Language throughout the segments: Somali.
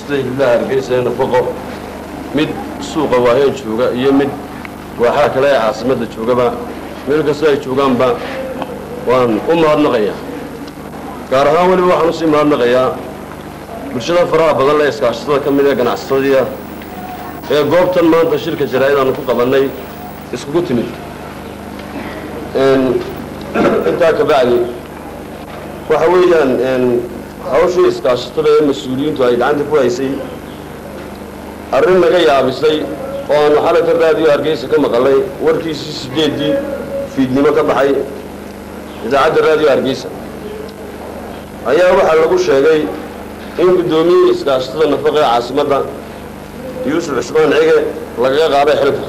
iskaashatada hiliblaha hargeysa ee nafaqo mid suuqa waaheen jooga iyo mid waaxaha kale ee caasimadda joogaba meel kasta ay joogaanba waan u mahadnaqayaa gaar ahaan weliba waxaan usii mahadnaqayaa bulshada faraha badan le iskaashatada ka mid ee ganacsatadiia ee goobtan maanta shirka jaraa'id aanu ku qabannay iskugu timid intaa ka bacdi waxa weeyaan hawshii iskaashatada ee mas-uuliyiintu ay gacanta ku haysay arrin naga yaabisay oo aanu xalayka raadiyo hargeysa ka maqalay warkiisii sideeddii fiidnimo ka baxay idaacadda raadiyo hargeysa ayaa waxaa lagu sheegay in guddoomiyihii iskaashatada nafaqa ee caasimadda yuusuf cusmaan cige lagaga qaaday xilka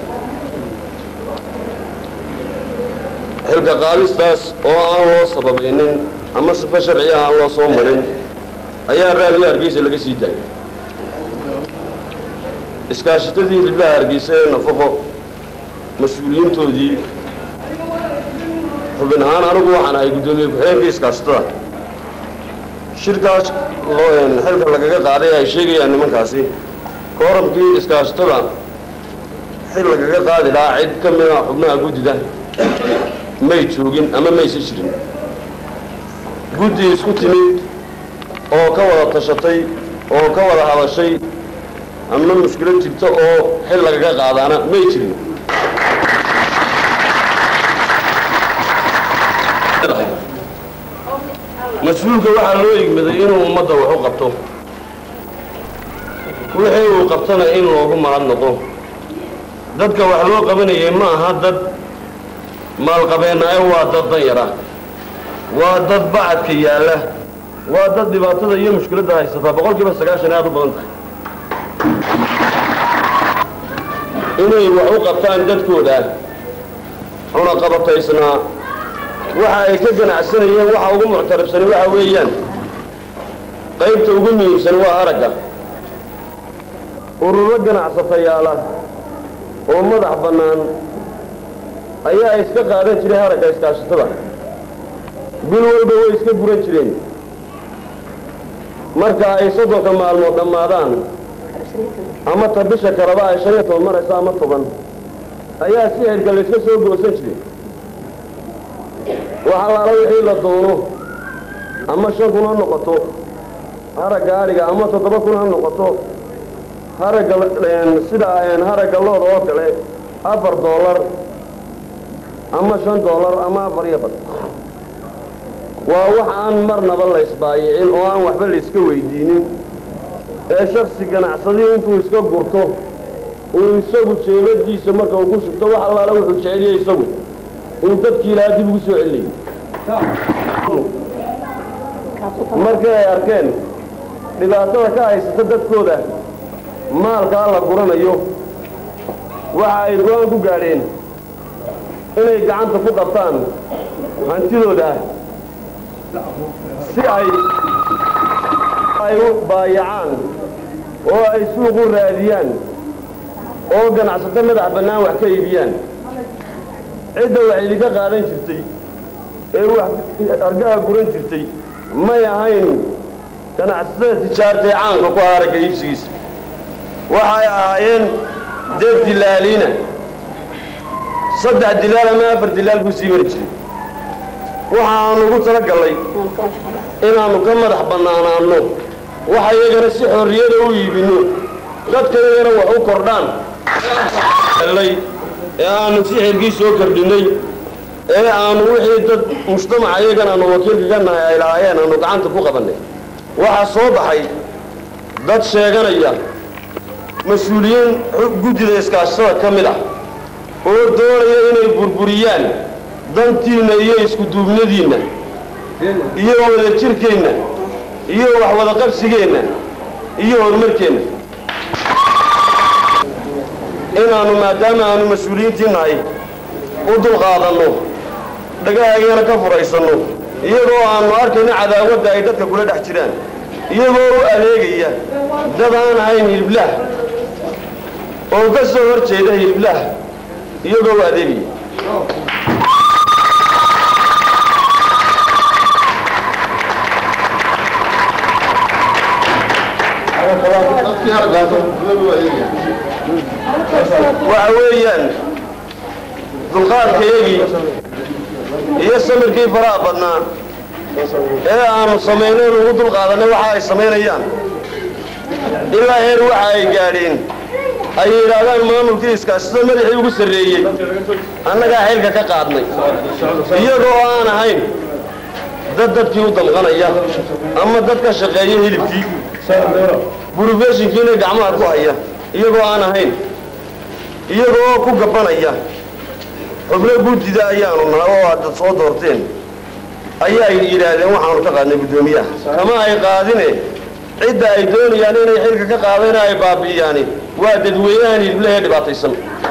xilka qaadistaas oo aan loo sababaynin ama sifa sharciya aan loo soo marin ayaa raadiyo hargeysa laga sii daayay iskaashatadii hiliblaha hargeysa ee nafaqo mas-uuliyiintoodii xubin ahaan anigu waxaan ahay guddoomiye ku-xigeenkii iskaashatada shirkaas xilka lagaga qaaday ay sheegayaan nimankaasi kooramkii iskaashatada xil lagaga qaadi lahaa cid ka mida xubnaha guddida may joogin ama maysa jirin guddi isku timid oo ka wada tashatay oo ka wada hadashay ama mushkilad jirta oo xil lagaga qaadaana may jirin mas-uulka waxaa loo igmaday inuu ummadda wax u qabto wixii uu qabtana in loogu mahadnaqo dadka wax loo qabanayay ma aha dad maalqabeenaayo waa dad danyara waa dad bacadka yaalla waa dad dhibaatada iyo mushkiladda haysataa boqol kiiba sagaashan aad u badan tahay inay wax u qabtaan dadkooda cunaqabataysnaa waxa ay ka ganacsanayeen waxa ugu muctarabsani waxa weeyaan qaybta ugu muhiimsan waa haragga ururo ganacsatayaala oo madax bannaan ayaa iska qaadan jiray haragga iskaashatada bil walba way iska guran jireen marka ay soddonka maalmood dhammaadaan ama ta bisha kaleba ay shan iyo toban marayso ama toban ayaa si xilka layska soo goosan jiray wax allaala wixii la doono ama shan kun ha noqoto haragga adhiga ama toddoba kun ha noqoto haragga sida haragga looda oo kale afar doolar ama shan doolar ama afar iyo bad waa wax aan marnaba la isbaayicin oo aan waxba la iska weydiinin ee shaksi ganacsadii intuu iska gurto uu isagu jeebadiisa marka uu ku shubto wax allaala wuxuu jeceliyey isagu uu dadkii ilaa dib ugu soo celinayay markii ay arkeen dhibaatada ka haysata dadkooda maalkaa la guranayo waxa ay go-aan ku gaadheen inay gacanta ku qabtaan hantidooda si ay ay u baayacaan oo ay suuq u raadiyaan oo ganacsato madax bannaan wax ka iibiyaan cidda wax idinka qaadan jirtay ee wax argaha guran jirtay may ahayn ganacsatada tijaartae caanka ku haragga iibsigiisa waxay ahaayeen dad dilaaliina saddex dilaal ama afar dilaal buu sii mari jiray waxaanu ugu tala gallay inaannu ka madax bannaanaanno waxa iyagana si xorriyada u iibinno dadka iyagana wax u kordhaan ee aanu si xilgii soo kordhinnay ee aanu wixii dad mujtamaca iyagan aanu wakiilka ka nahay ay lahaayeen aanu gacanta ku qabannay waxaa soo baxay dad sheeganaya mas-uuliyiin guddida iskaashatada ka mid ah oo doonaya inay burburiyaan dantiinna iyo iskuduubnadiinna iyo wada jirkeenna iyo wax wada qabsigeenna iyo horumarkeenna inaannu maadaama aanu mas-uuliyiintii nahay u dulqaadanno dhagahaygana ka furaysanno iyagoo aannu arkayno cadaawadda ay dadka kula dhex jiraan iyagoo u adeegaya dad aan ahayn hiliblaah oo ka soo hor jeeda hiliblaah iyagoo u adeegaya waxa weeyaan dulqaadkayagii iyo samirkii faraha badnaa ee aanu samaynay ugu dulqaadanay waxa ay samaynayaan ilaa heer waxa ay gaadheen ay yidhaahdaan maamulkii iskaasida madaxii ugu sarreeyey annagaa xilka ka qaadnay iyagoo aan ahayn dad dadkii u damqanaya ama dad ka shaqeeya hilibkii burofeshinkiina gacmaha ku haya iyagoo aan ahayn iyagoo ku gabanaya xubno guddida ayaanu nahay oo aad soo doorteen ayaa yidhaahdeen waxaanu ka qaadnay guddoomiyaha kama ay qaadine cidda ay doonayaan inay xilka ka qaadayna ay baabi'iyaani waa dadweynahan hiliblehe dhibaataysan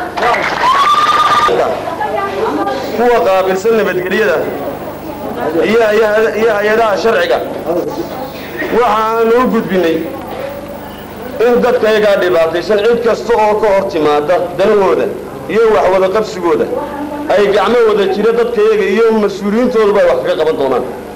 kuwa qaabilsan nabadgelyada iyo hay-adaha sharciga waxaanu u gudbinay in dadkayagaa dhibaataysan cid kasta oo ka hor timaada danahooda iyo waxwada qabsigooda ay gacmo wada jira dadkayaga iyo mas-uuliyiintooduba ay wax kaga qaban doonaan